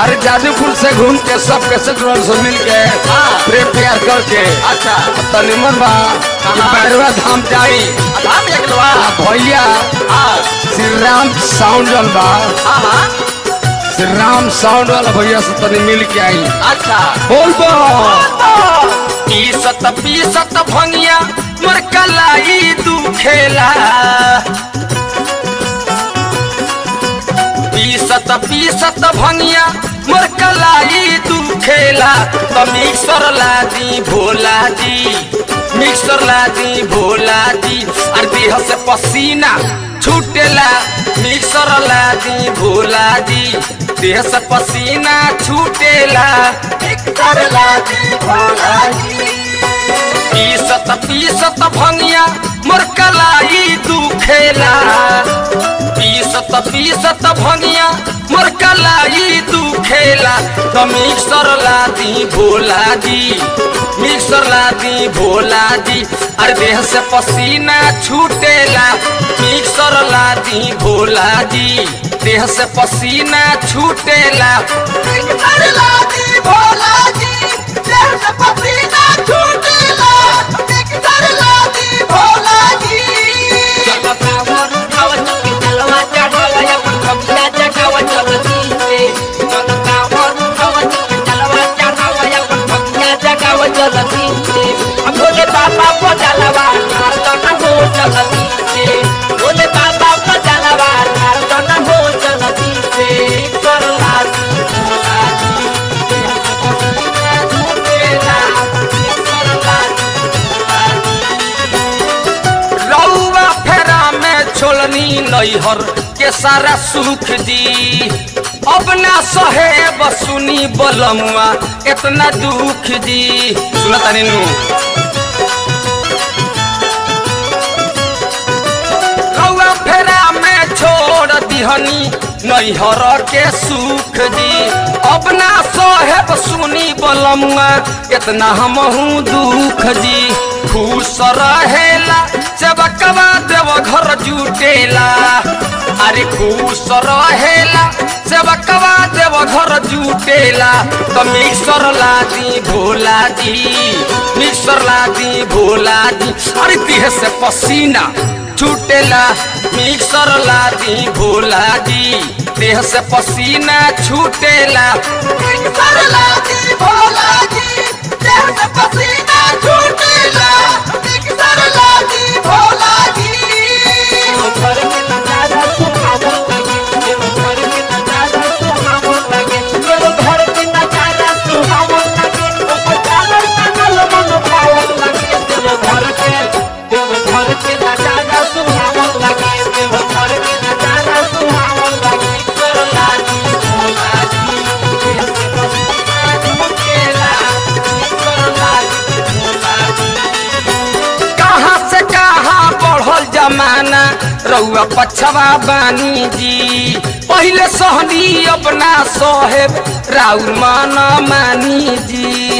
अरे जादूपुर से घूम के सब के सेटरोल से मिल के हाँ। प्रेम प्यार करके अच्छा तो निमन बा कि हाँ। बैरवा धाम जाई धाम एक लोआ आ भैया हाँ श्री राम साउंड वाला बा हाँ हाँ श्री राम साउंड वाला भैया से तनी मिल के आई अच्छा बोल बा पीसत पीसत भंगिया मोर कलाई दुखेला पीसत पीसत भंगिया मोर कलाई दुखेला तो मिक्सर लादी भोला जी मिक्सर लादी भोला जी और देह से पसीना छूटेला मिक्सर लादी भोला जी देह से पसीना छूटेला मिक्सर लादी भोला जी पीसत पीसत भंगिया मोर कलाई दुखेला पीसत पीसत भंगिया मोर कलाई दुखेला तो मिक्सर लादी भोला जी मिक्सर लादी भोला जी अरे देह से पसीना छूटेला मिक्सर लादी भोला जी देह से पसीना छूटेला मिक्सर लादी भोला जी देह से पसीना छूटेला मिक्सर लादी भोला जी भोले बाबा को जलवा नारदन हो चलती से भोले बाबा को जलवा नारदन हो चलती से कर लादी भोलाजी झूठेला कर लादी रउआ फेरा में छोलनी नैहर के सारा सुख जी अब ना सहे बसुनी बलमुआ इतना दुख जी सुना तानी नु रउआ फेरा में छोड़ दिहनी नैहर के सुख जी अब ना सहेब सुनी बलमुआ इतना हमहू दुख जी खुश रहेला चबकवा देव घर जुटेला अरे खुश रहेला चबकवा देव घर जुटेला तो मिक्सर लादी भोला जी मिक्सर लादी भोला जी अरे देह से पसीना छूटेला मिक्सर लादी भोला जी देह से पसीना छूटेला मिक्सर लादी भोला जी देह से पसीना छूटेला मिक्सर लादी भोला जी घर के नजारा सुहावन लगे देव घर के नजारा सुहावन लगे देव घर के नजारा सुहावन लगे ऊपर चादर टांगल मन पावन लगे देव घर के देव घर के नजारा सुहावन लगे देव घर के नजारा सुहावन लगे कर लादी भोला जी देह से पसीना झुकेला कर लादी भोला जी कहाँ से कहाँ बढ़ल जमाना रउआ पछवा बानी जी पहले सहनी अपना सोहेब राउर मान मानी जी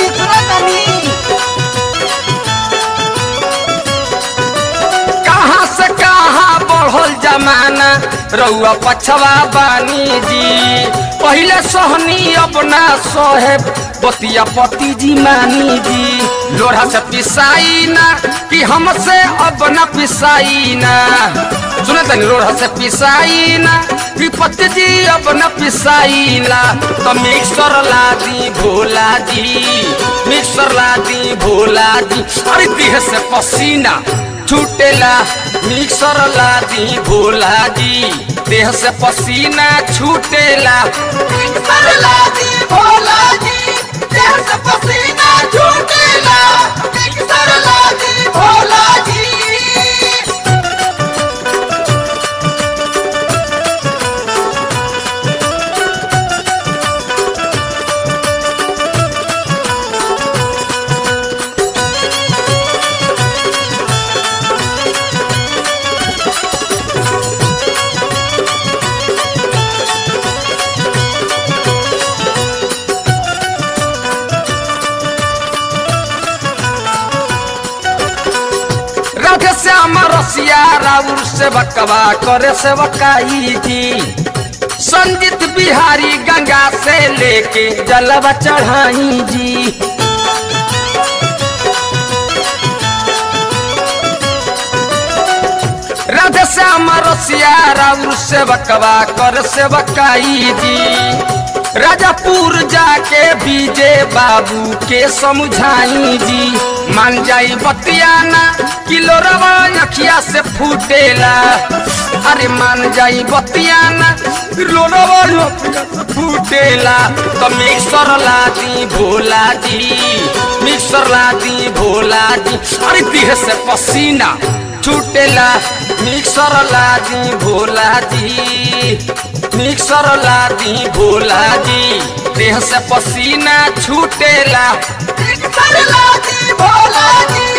कहाँ से कहाँ बढ़ल जमाना रउआ पछवा बानी जी पहले सोहनी अपना सोहेब बतिया पति जी मानी जी लोढ़ा से पिसाई ना कि हमसे अब न पिसाई ना सुने तनी लोढ़ा से पिसाई ना कि पति जी अब न पिसाई ना तो मिक्सर ला दी भोला जी मिक्सर ला दी भोला जी अरे देह से पसीना छूटेला मिक्सर ला दी भोला जी देह से पसीना छूटेला मिक्सर ला दी भोला जी देह से पसीना छूटेला मिक्सर ला दी भोला जी राधे श्याम रसिया राउर से बकवा करे से बकाई जी संजीत बिहारी गंगा से लेके जलवा चढ़ाई जी राधे श्याम रसिया राउर सेवकवा कर सेवकाई जी राजापुर जाके बीजे बाबू के समझाई जी मान जाई बतियाना किलो रवा अखिया से फूटेला अरे मान जाई बतियाना किलो रवा अखिया से फूटेला तो मिक्सर ला दी भोला जी मिक्सर ला दी भोला जी अरे देह से पसीना छूटेला मिक्सर ला दी भोला जी मिक्सर ला दी भोला जी देह से पसीना छूटेला मिक्सर ला दी भोला जी